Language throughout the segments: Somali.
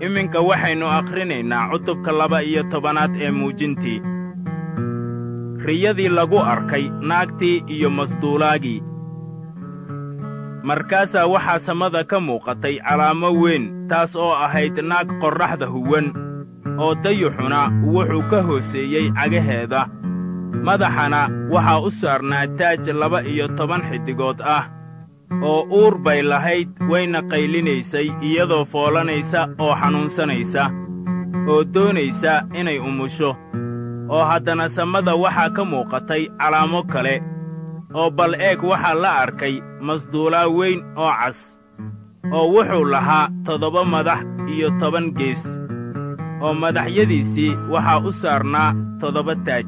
iminka waxaynu akhrinaynaa cutubka laba iyo tobanaad ee muujintii riyadii lagu arkay naagtii iyo masduulaagii markaasaa waxaa samada ka muuqatay calaamo weyn taas oo ahayd naag qorraxda huwan oo dayuxuna wuxuu ka hooseeyey cagaheeda madaxana waxaa u saarnaa taaj laba iyo toban xiddigood ah oo uur bay lahayd wayna qaylinaysay iyadoo foolanaysa oo xanuunsanaysa oo doonaysa inay umusho oo haddana samada waxaa ka muuqatay calaamo kale oo bal eeg waxaa la arkay masduulaa weyn oo cas oo wuxuu lahaa toddoba madax iyo toban gees oo madaxyadiisii waxaa u saarnaa toddoba taaj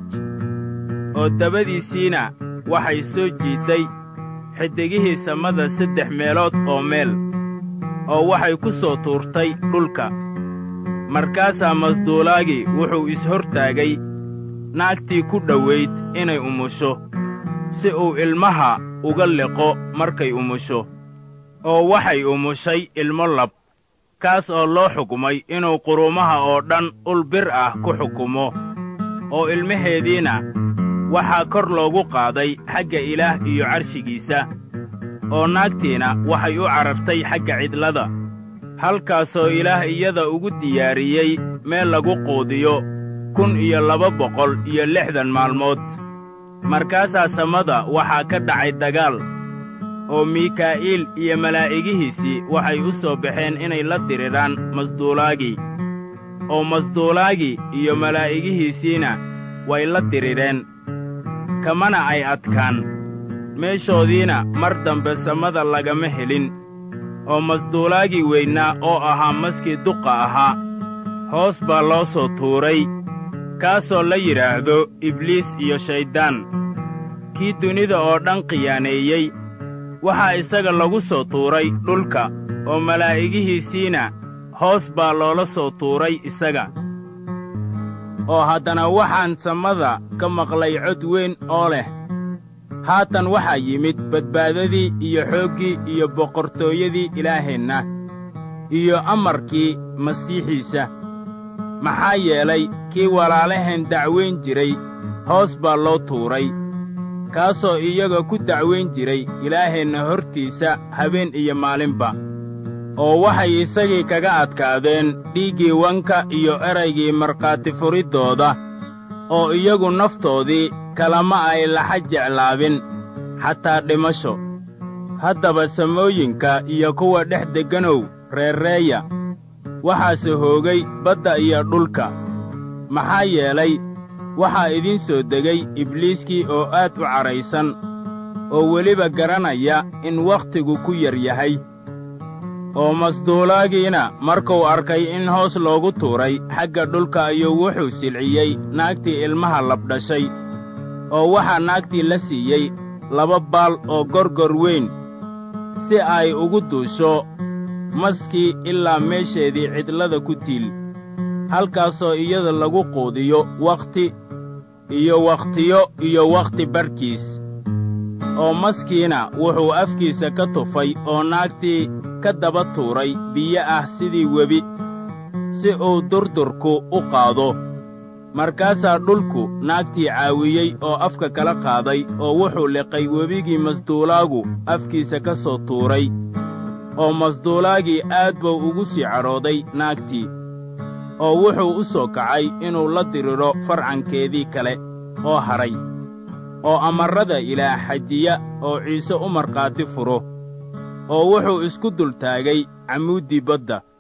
oo dabadiisiina waxay soo jiidday xiddigihii samada saddex meelood oo meel oo waxay ku soo tuurtay dhulka markaasaa masduulaagii wuxuu is-hortaagay naagtii ku dhowayd inay umusho si uu ilmaha uga liqo markay umusho oo waxay umushay ilmo lab kaas oo loo xukumay inuu quruumaha oo dhan ul bir ah ku xukumo oo ilmaheediina waxaa kor loogu qaaday xagga ilaah iyo carshigiisa oo naagtiina waxay u carartay xagga cidlada halkaasoo ilaah iyada ugu diyaariyey meel lagu quudiyo kun iyo laba boqol iyo lixdan maalmood markaasaa samada waxaa ka dhacay dagaal oo mikaa'iil iyo malaa'igihiisii waxay u soo baxeen inay la diriraan masduulaagii oo masduulaagii iyo malaa'igihiisiina way la dirireen kamana ay adkaan meeshoodiina mar dambe samada lagama helin oo masduulaagii weynaa oo ahaa maskii duqa ahaa hoos baa loo soo tuuray kaasoo la yidhaahdo ibliis iyo shayddaan kii dunida oo dhan khiyaaneeyey waxaa isaga lagu soo tuuray dhulka oo malaa'igihiisiina hoos baa loola soo tuuray isaga oo haddana waxaan samada ka maqlay cod weyn oo leh haatan waxaa yimid badbaadadii iyo xooggii iyo boqortooyadii ilaaheenna iyo amarkii masiixiisa maxaa yeelay kii walaalaheen dacwayn jiray hoos baa loo tuuray kaasoo iyaga ku dacwayn jiray ilaaheenna hortiisa habeen iyo maalinba oo waxay isagii kaga adkaadeen dhiiggii wanka iyo eraygii markhaati furiddooda oo iyagu naftoodii kalama ay laxa jeclaabin xataa dhimasho haddaba samooyinka iyo kuwa dhex degganow reerreeya waxaase hoogay badda iyo dhulka maxaa yeelay waxaa idiin soo degay ibliiskii oo aad u cadhaysan oo weliba garanaya in wakhtigu ku yar yahay oo masduulaagiina markuu arkay in hoos loogu tuuray xagga dhulka ayuu wuxuu silciyey naagtii ilmaha labdhashay oo waxaa naagtii la siiyey laba baal oo gorgor weyn si ay ugu duusho maskii ilaa meesheedii cidlada ku tiil halkaasoo iyada lagu quudiyo wakhti iyo wakhtiyo iyo wakhti barhkiis oo maskiina wuxuu afkiisa ka tufay oo naagtii ka daba tuuray biyo ah sidii webi si uu durdurku u qaado markaasaa dhulku naagtii caawiyey oo afka kala qaaday oo wuxuu liqay webigii masduulaagu afkiisa ka soo tuuray oo masduulaagii aad buu ugu sii cadhooday naagtii oo wuxuu u soo kacay inuu la diriro farcankeedii kale oo hadhay oo amarrada ilaah xajiya oo ciise u markhaati furo oo wuxuu isku dultaagay camuuddii badda